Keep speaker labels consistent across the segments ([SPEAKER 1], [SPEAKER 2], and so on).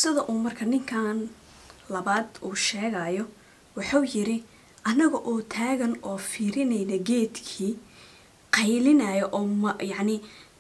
[SPEAKER 1] sida uu marka ninkan labaad uu sheegayo wuxuu yiri annaga oo taagan oo fiirinayna geedkii qaylinaya oo ma yacni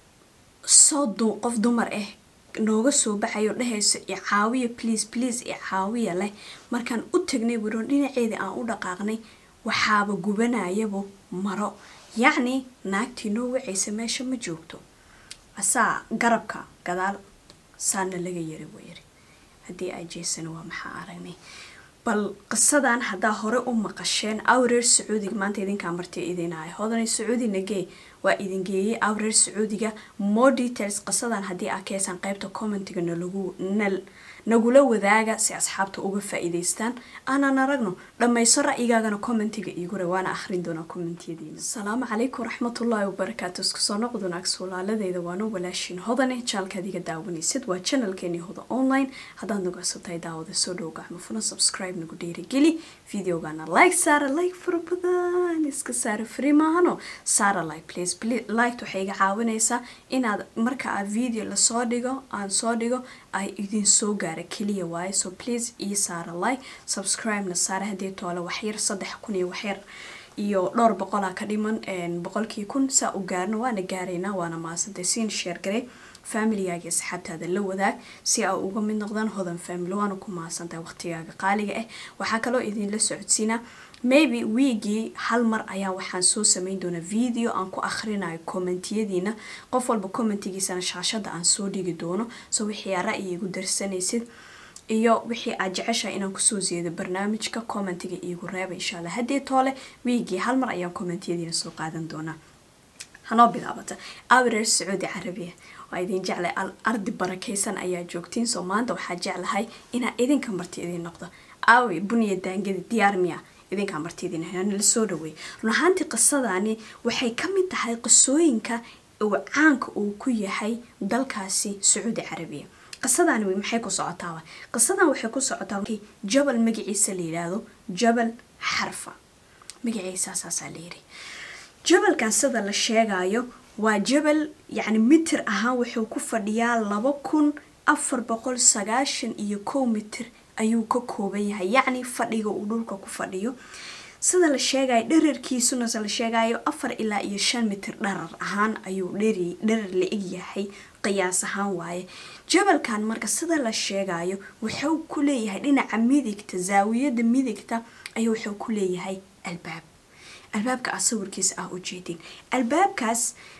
[SPEAKER 1] soo du qof dumar ah nooga soo baxayo dhehayso icaawiya please please icaawiya leh markaan u tagnay wiro dhinaceedii aan u dhaqaaqnay waxaaba gubanayaba maro yacni naagtii noo wacaysa meesha ma joogto asaa garabka gadaal saana laga yari buu yiri haddii ay jeesana waa maxaa aragnay bal qisadan haddaa hore u maqasheen awreer sacuudiga maanta idinkaa marti idinahay hodanay sacuudi nagey waa idin geeyey awreer sacuudiga more details qisadan haddii aa keesaan qaybta commentiga nalagu nal nagula wadaaga si asxaabta uga faa-iideystaan aanan aragno dhammayso ra'yigaagana commentiga iigure waana akhrin doonaa commentiyadiina asalaamu calaykum waraxmatullaahi wabarakaatu isku soo noqdun ag suulaaladeeda waana walaashiin hodane jaalkaad iga daawanaysid waa channelkeeni hoda online haddaad nagu cusubtahay daawada soo dhow gacmo funa subscribe nagu dhiirigeli videogana like saara like fara badan iska saara free maahano saara like please liked waxay iga caawinaysaa inaad marka aad video lasoo dhigo aan soo dhigo ay idin soo gaara keliya waaye so please ii saara like subscribe-na saara haddii toole waxyar saddex kun iyo waxyar iyo dhowr boqolaa ka dhiman boqolkii kun saa u gaarno waana gaaraynaa waana maasantay siin sheer garey familigaaga asxaabtaada la wadaag si aa uga mid noqdaan hodan family waana ku mahadsantahay waqtigaaga qaaliga ah waxaa kaloo idinla socodsiinaa maybe wiigii hal mar ayaa waxaan soo sameyn doonaa video aan ku akhrinayo commentiyadiina qof walba commentigiisana shaashada aan soo dhigi doono so wixii aa ra'yi igu darsanaysid iyo wixii aad jeceshahay inaan kusoo jeedo barnaamijka commentiga iigu reeba insha allah haddii toole wiigii hal mar ayaan commentiyadiina soo qaadan doonaa hanoo bilaabata awreer sacuudi carabiya waa idin jeclay ardi barakaysan ayaa joogtiin soo maanta waxaa jeclahay inaa idinka marti idin noqdo aawi buniya daangadi diyaar miya idinkaa martiidin nala soo dhaweey run ahaantii qisadani waxay ka mid tahay qisooyinka uu caanka uu ku yahay dalkaasi sacuudi carabiya qisadani wey maxay ku socotaaba qisadan waxay ku socotaa jabal magaciisa la yidhaahdo jabal xarfa magaciisasaasaa layiri jabalkan sida la sheegayo waa jabal yacni mitir ahaan wuxuu ku fadhiyaa laba kun afar boqol sagaashan iyo kow mitir ayuu ka kooban yahay yacni fadhiga uu dhulka ku fadhiyo sida la sheegayo dherarkiisuna se la sheegayo afar ilaa iyo shan mitir dharar ahaan ayuu dheri dharar la eg yahay qiyaas ahaan waaye jabalkan marka sida la sheegayo wuxuu ku leeyahay dhinaca midigta zaawiyada midigta ayuu wuxuu ku leeyahay albaab albaabka aa sawirkiisa ah ujeedin albaabkaas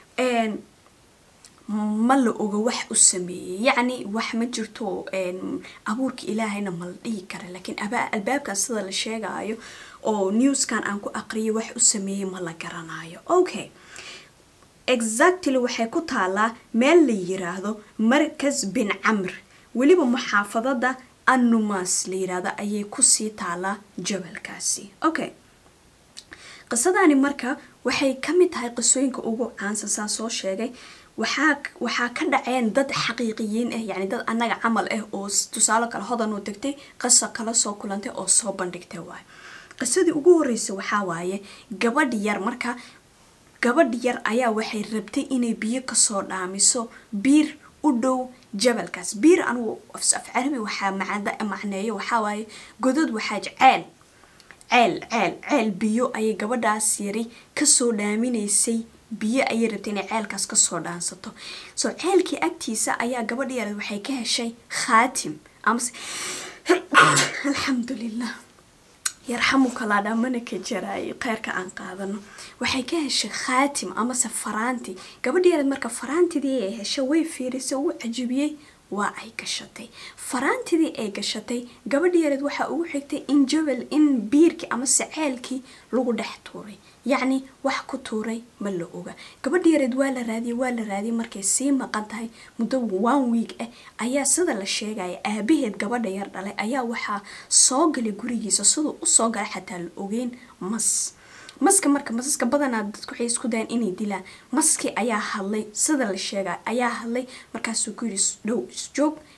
[SPEAKER 1] ma la oga wax u sameeyey yacni wax ma jirto abuurka ilaahayna ma la dhihi kara laakiin albaabkan sida la sheegayo oo newskan aan ku aqriyay wax u sameeyey ma la garanayo okay exactly waxay ku taalaa meel la yiraahdo markas bin camr weliba muxaafadada annumas la yiraahdo ayay kusii taalaa jabalkaasi okay qisadani marka waxay ka mid tahay qisooyinka ugu caansan saa soo sheegay waxaa waxaa ka dhaceen dad xaqiiqiyiin ah yacni dad annaga camal ah oo tusaale kale hodan u tagtay qisa kala soo kulantay oo soo bandhigtay waaye qisadii ugu horreysay waxaa waaye gabadh yar marka gabadh yar ayaa waxay rabtay inay biyo kasoo dhaamiso biir u dhow jabalkaas biir anugu af carabi waxaa macneeyo waxaa waaye godod waxaa ceel ceel ceel ceel biyo ayay gabadhaas yari kasoo dhaaminaysay biyo ayay rabtay inay ceelkaas kasoo dhaansato soo ceelkii agtiisa ayaa gabadha yareed waxay ka heshay khaatim amase alxamdulilah yarxamuka laadhaa mana ka jaraayo kheyrka aan qaadano waxay ka heshay khaatim amase faraanti gabadha yareed marka faraantidii ay heshay way fiirisay u cajibiyey waa ay gashatay faraantidii ay gashatay gabadha yareed waxaa ugu xigtay in jabal in biirkii amase ceelkii lagu dhex tuuray yacni wax ku tuuray ma la oga gabadha yareed waa la raadiyey waa la raadiyey markay sii maqan tahay muddo one week ah ayaa sida la sheegaya aabaheed gabadha yar dhalay ayaa waxaa soo galay gurigiisa siduu usoo galay xataa la ogeyn mas maska marka masaska badanaa dadku waxay isku dayaan inay dilaan maskii ayaa hadlay sida la sheegay ayaa hadlay markaasuu ku yidhi dhow isjoog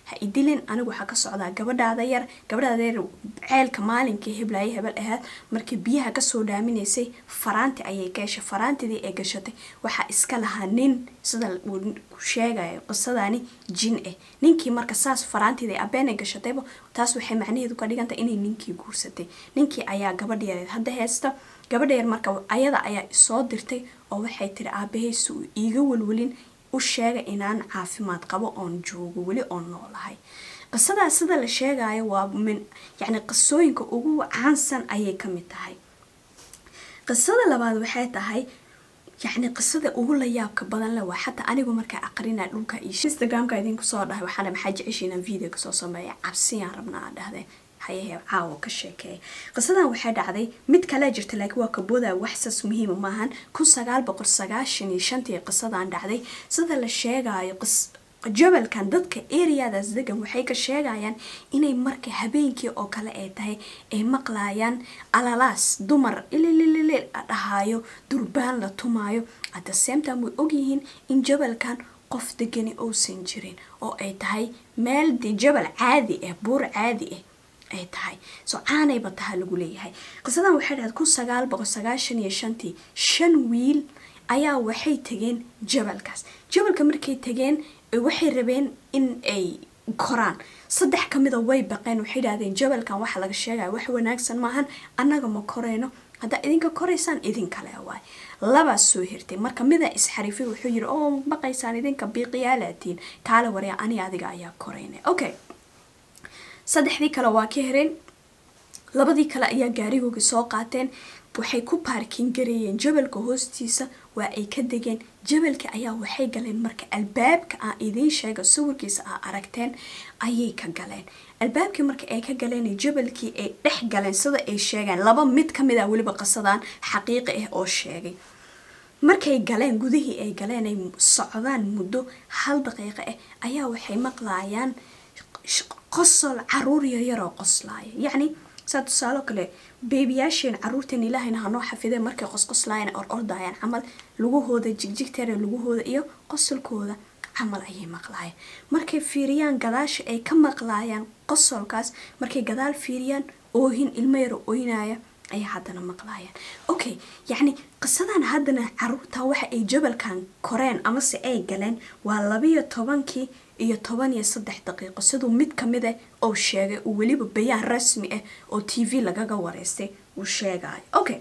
[SPEAKER 1] ha idilin anigu waxaa ka socdaa gabadhaada yar gabadhaada yar ceelka maalinkii heblaaye hebel ahaad markii biyaha kasoo dhaaminaysay faraanti ayay ka heshay faraantidii ay gashatay waxaa iska lahaa nin sida uu sheegayo qisadani jin ah ninkii marka saas faraantidii abeen ay gashatayba taas waxay macnaheedu ka dhigantay inay ninkii guursatay ninkii ayaa gabadh yareed hadda heesta gabadha yar marka ayada ayaa isoo dirtay oo waxay tiri aabahaysi uu iiga welwelin u sheega inaan caafimaad qabo oon joogo weli oon noolahay qisadaa sida la sheegayo waa min yacni qisooyinka ugu caansan ayay ka mid tahay qisada labaad waxay tahay yacni qisada ugu la yaabka badan le waa xataa anigu markaa aqrinaa dhulka iyo instagramka idinku soo dhahay waxaana maxaa jeceshiin inaan video kasoo sameeya cabsiyaan rabnaa aa dhahdeen hayahe caawa ka sheekeeya qisadan waxay dhacday mid kalea jirta laakiin waa kabooda waxsas muhiima maahan kun sagaal boqol sagaashan iyo shantii qisadan dhacday sida la sheegayo jabalkan dadka areadaas degan waxay ka sheegayaan inay marka habeenkii oo kale ay tahay ay maqlayaan alalaas dumar ilililili dhahaayo durbaan la tumaayo at the same time way ogyihiin in jabalkan qof degani uusan jirin oo ay tahay meel de jabal caadi ah buur caadi ah ay tahay so caanayba taha lagu leeyahay qisadan waxay dhahayd kun sagaal boqol sagaashan iyo shantii shan wiil ayaa waxay tageen jabalkaas jabalka markay tageen waxay rabeen in ay koraan saddex ka mida way baqeen waxay dhahdeen jabalkan waxa laga sheegaya wax wanaagsan maahan annaga ma koreyno haddaa idinka koraysaan idinkale waay labaa soo hirtay marka mida isxarifay wuxuu yiri oo baqaysaan idinka biiqiyaalaatiin kaale warya ani adiga ayaa koreyna okay saddexdii kale waa ka hereen labadii kale ayaa gaarigooga soo qaateen waxay ku baarkin gareeyeen jabalka hoostiisa waa ay ka degeen jabalka ayaa waxay galeen marka albaabka aan idiin sheega sawirkiisa aa aragteen ayay ka galeen albaabkii marka ay ka galeen jabalkii ay dhex galeen sida ay sheegeen laba mid ka mid a weliba qasadaan xaqiiqi ah oo sheegay markay galeen gudihii ay galeen ay socdaan muddo hal daqiiqo ah ayaa waxay maqlayaan qosol caruur yaryar oo qoslaaya yacni saa tusaalo kale beebiyaasheen caruurteen ilaahayna hanoo xafideen markay qosqoslaayeen or ordayaan camal lugahooda jigjigteera lugahooda iyo qosolkooda camal ayay maqlaayeen markay fiiriyaan gadaasha ay ka maqlaayaan qosolkaas markay gadaal fiiriyaan oohin ilmo yaro ooynaya ayay haddana maqlaayaan okay yacni qisadan haddana caruurta waxa ay jabalkan koreen amase ay galeen waa labiyo tobankii iyo toban iyo saddex daqiiqo siduu mid ka mid ah oo sheegay uu weliba bayaan rasmi ah oo t v lagaga wareystay uu sheegayo okay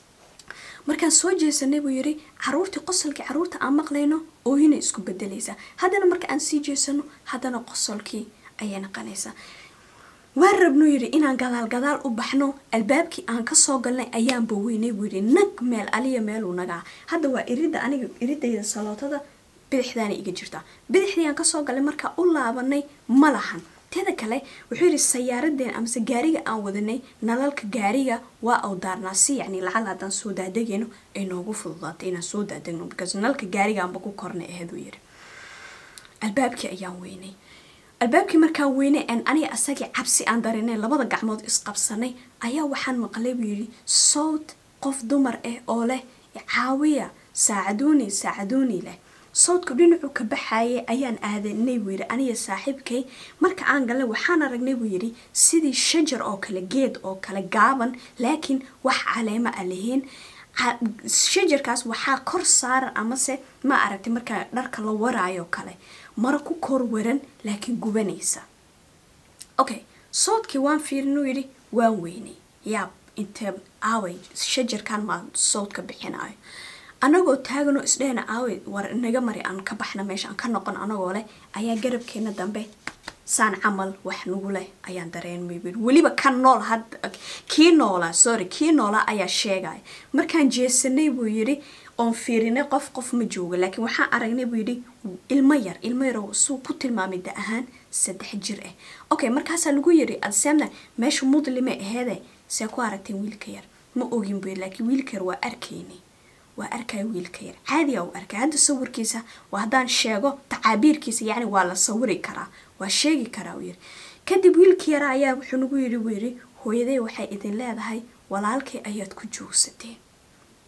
[SPEAKER 1] markaan soo jeesanay buu yidhi caruurtii qosolkii caruurta aan maqlayno oohinay isku bedelaysaa haddana marka aan sii jeesano haddana qosolkii ayay naqanaysaa waan rabnuu yidhi inaan gadaal gadaal u baxno albaabkii aan kasoo galnay ayaanba weynay buu yidhi nag meel aliya meeluu nagaa hadda waa iridda aniga iridayda salootada bidixdaana iga jirtaa bidixdii aan kasoo galay markaa u laabanay ma lahan teeda kale wuxuu yidhi sayaaradeen amase gaariga aan wadanay nalalka gaariga waa au daarnaa si yacni lacal haddaan soo daadegayno ay noogu fududaatay inaan soo daadegno because nalalka gaarigaanba ku kornay aheed uu yidhi albaabkii ayaan weynay albaabkii markaan weynay aan aniga asagii cabsi aan darinay labada gacmood isqabsanay ayaa waxaan maqlay buu yidhi sowt qof dumar ah oo leh caawiya saacaduuni saacaduuni leh sawdku dhinacu ka baxayay ayaan aadanay buu yidhi aniga saaxiibkay marka aan galnay waxaan aragnay buu yidhi sidii shajar oo kale geed oo kale gaaban laakiin wax caleemo a lahayn shajarkaas waxaa kor saaran amase ma aragtay markaa dharka la waraayo kale mara ku kor waran laakiin gubanaysa okay sawdkii waan fiirinuu yidhi waan weynay yaab intee aaway shajarkan maa sawdka bixinayo anagoo taaganoo isdhehna aawey war naga mari aan ka baxna meesha aan ka noqon anagoo leh ayaa garabkeena dambe saan camal wax nagu leh ayaan dareenmay bui weliba ka nool had kii noolaa sorry kii noolaa ayaa sheegaya markaan jeesanay buu yidhi oon fiirinay qof qof ma jooga laakiin waxaan aragnay buu yidhi ilmo yar ilmo yar suu ku tilmaamay da ahaan saddex jir ah okay markaasaa lagu yidhi adsemna meesha mudlime aheede see ku aragteen wiilka yar ma ogin buu laakiin wiilka yar waa arkaynay waa arkaya wiilka yar caadiya u arkay hadda sawirkiisa waa haddaan sheego tacaabiirkiisa yacni waa la sawiri karaa waa sheegi karaa uu yidhi kadib wiilkii yara ayaa wuxuu nagu yidhi buu yidhi hooyaday waxay idin leedahay walaalkay ayaad ku joogsateen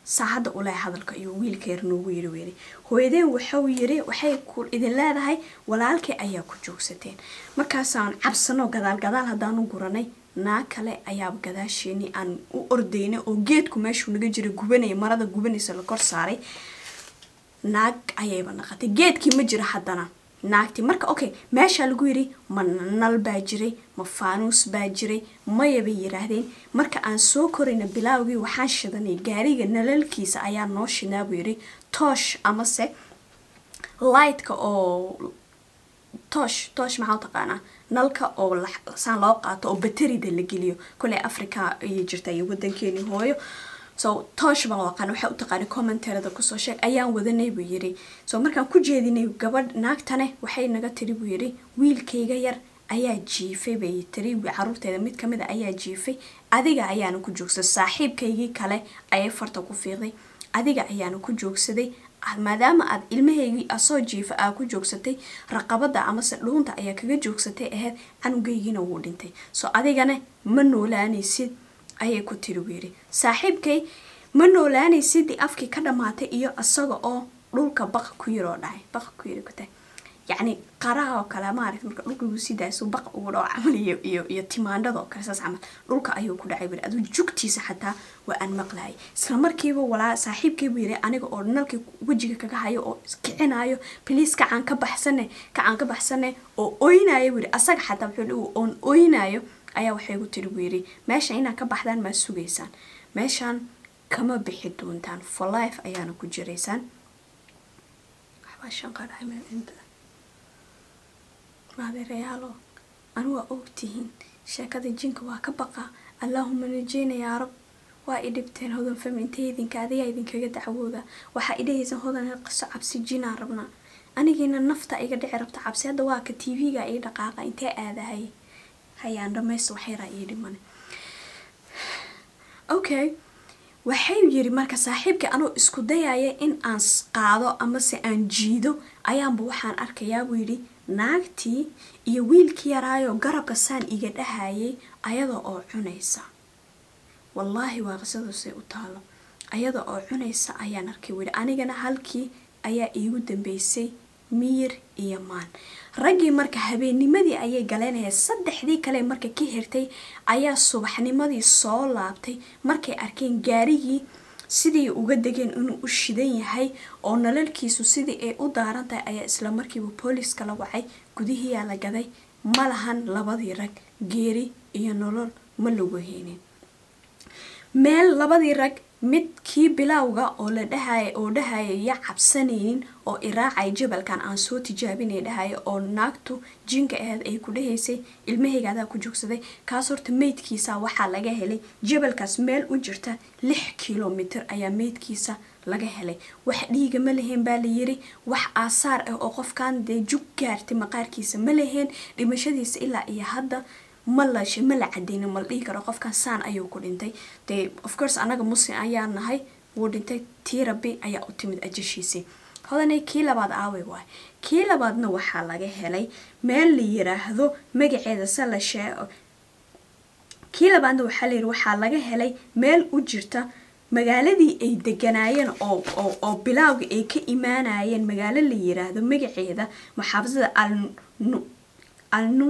[SPEAKER 1] saacadda ule hadalka iyo wiilka yar noogu yiri weeri hooyadeen waxau yiri waxay ku idin leedahay walaalkay ayaa ku joogsateen markaasaan cabsano gadaal gadaal haddaanu guranay naag kale ayaaba gadaasheenii aan u ordaynay oo geedku meeshuu naga jira gubanaya marada gubanaysa la kor saaray naag ayayba naqatay geedkii ma jira haddana naagti marka okay meeshaa lagu yiri ma nal baa jiray ma faanuus baa jiray maya bay yiraahdeen marka aan soo korayna bilaawgii waxaan shidanay gaariga nalalkiisa ayaa noo shidnaa buu yiri toosh amase lightka oo toosh toosh maxaa u taqaanaa nalka oo saan loo qaato oo baterida la geliyo koley africa ayay jirta iyo wadankeeni hooyo so toosh baan aqaan waxaa u taqaanay commentarada kusoo sheeg ayaan wadanay buu yiri so markaan ku jeedinay gabadh naagtane waxay naga tiri buu yiri wiilkayga yar ayaa jiifay bay tiri caruurteeda mid kamid a ayaa jiifay adiga ayaana ku joogsaday saaxiibkaygii kale ayay farta ku fiiqday adiga ayaana ku joogsaday maadaama aad ilmahaygii asoo jiifa aa ku joogsatay raqabada amase dhuunta ayaa kaga joogsatay ahayd canugaygiina wuu dhintay so adigana ma noolaanaysid ayay ku tiri buu yidhi saaxiibkay ma noolaanaysidii afkii ka dhammaatay iyo isaga oo dhulka baqa ku yiroo dhahay baqa ku yiri kutahay yacni qaraha oo kale maaragta marka dhulka lagu sii daayo suu baqa ugu dhaco camal iyo iyo iyo timaandhada oo kale saas camal dhulka ayuu ku dhacay buri aduu jugtiisa xataa waa aan maqlayay isla markiiba walaa saaxiibkay buu yiri aniga oo nalkii wejiga kaga hayo oo kicinayo biliis kacaan ka baxsane kacaan ka baxsane oo oynayo buu yiri asaga xataa wuxuu dhihi oon oynayo ayaa waxay gu tiri buu yidhi meesha inaad ka baxdaan maa sugaysaan meeshaan kama bixi doontaan for life ayaana ku jiraysaan waxbaa shanqadhahay meel inta maadeerayaalo anu waa ogtihiin sheekada jinka waa ka baqa allaahuma najeyna yaa rab waa i dhibteen hodan fami intay idinka adigaa idinkaga dacwooda waxaa idhahaysan hodan qiso cabsi jinaan rabnaa anigiina nafta iga dhici rabta cabsi hadda waa ka tv-ga ii dhaqaaqa intee aadahay hayaan dhamaysto waxyaraa ii dhimane okay waxay yiri marka saaxiibka anuu isku dayaya in aan qaado amase aan jiido ayaanba waxaan arkayaa buu yidhi naagtii iyo wiilkii yaraayo garabka saan iga dhahayay ayada oo cunaysa wallaahi waa qisadusay u taalo ayada oo cunaysa ayaan arkay wili anigana halkii ayaa iigu dambeysay miyir iyo maan raggii marka habeennimadii ayay galeenayeen saddexdii kale marka ka hirtay ayaa subaxnimadii soo laabtay markay arkeen gaarigii sidii uga degeen inuu u shidan yahay oo nalalkiisu sidii ay u daaran tahay ayaa isla markiiba booliiska la wacay gudihiyaa la gaday ma lahan labadii rag geeri iyo nolol ma lagu heynin meel labadii rag mid kii bilowga oo la dhahaya oo dhahaya ya cabsanaynin oo iraacay jabalkan aan soo tijaabinay dhahaya oo naagtu jinka aheed ay ku dhahaysay ilmahayga adaa ku joogsaday kaas horta meydkiisa waxaa laga helay jabalkaas meel u jirta lix kilomitr ayaa meydkiisa laga helay wax dhiiga ma laheen baa layiri wax aasaar ah oo qofkan dee jug gaartay maqaarkiisa ma laheen dhimashadiisa ilaa iyo hadda ma la ma la cadeynin ma la dhihi karo qofkan saan ayuu ku dhintay dee of course anaga muslim ayaa nahay wuu dhintay tii rabbi ayaa u timid ajashiisii hodanay kii labaad aaway waay kii labaadna waxaa laga helay meel la yiraahdo magaceeda se la sheego kii labaadna waxaa la yiri waxaa laga helay meel u jirta magaaladii ay deganaayeen oo oo oo bilaawga ay ka imaanayeen magaalo la yiraahdo magaceeda maxaafadada alnu alnu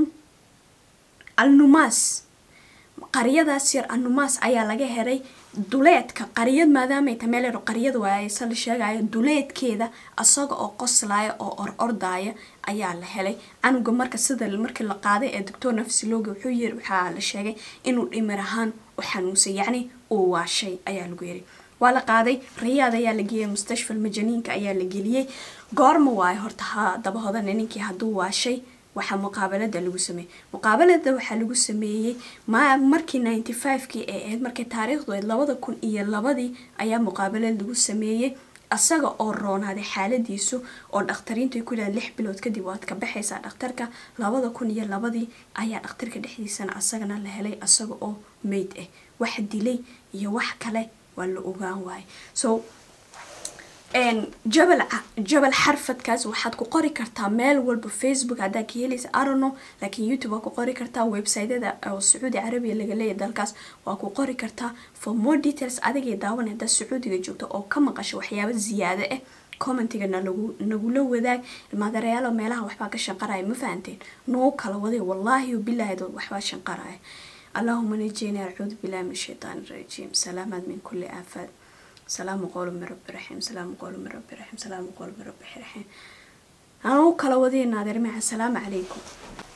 [SPEAKER 1] alnumaas qaryadaas yar alnumaas ayaa laga helay duleedka qaryad maadaamay ta meel yaro qaryada waaye se la sheegayo duleedkeeda asaga oo qoslaya oo or ordaaya ayaa la helay canuga marka sida markii la qaaday ee doctor nafsilooga wuxuu yiri waxaa la sheegay inuu dhimir ahaan u xanuunsay yacni uu waashay ayaa lagu yiri waa la qaaday rayaad ayaa la geeyay mustashfal majaniinka ayaa la geliyey goorma waayo horta ha daba hodane ninkii hadduu waashay waxaa muqaabalada lagu sameeyey muqaabalada waxaa lagu sameeyey ma markii ninety five-kii ee ahayd markay taariikhdu ahayd labada kun iyo labadii ayaa muqaabalad lagu sameeyey asaga oo roonaaday xaaladiisu oo dhakhtariintu ay ku yidhahdeen lix bilood kadib waad ka baxaysaa dhakhtarka labada kun iyo labadii ayaa dhakhtarka dhexdiisana asagana la helay asaga oo meyd ah wax dilay iyo wax kale waa la ogaan waaye so jabal jabal xarfadkaas waxaad ku qori kartaa meel walba facebook haddaa ka helaysa arono laakiin youtube waa ku qori kartaa websiteda oo sacuudi carabiya laga leeyahy dalkaas waa ku qori kartaa for more details adigay daawan haddaa sacuudiga joogto oo ka maqasho waxyaabo ziyaado ah commentiga nalagu nagula wadaag ilmaadareyaalo meelaha waxbaa ka shanqaraya ma fahanteen noo kala waday wallaahi bilaahi dad waxbaa shanqaraya allahuma najini acuudu billahi min shaytaan rajiim salaamaad min kulli aafaad salaamu qowlu min rabbi raxiim salaamu qowlu min rabbi raxiim salaamu qowlu min rabbi raxiim anuu kala wadii naadir maca asalaamu calaykum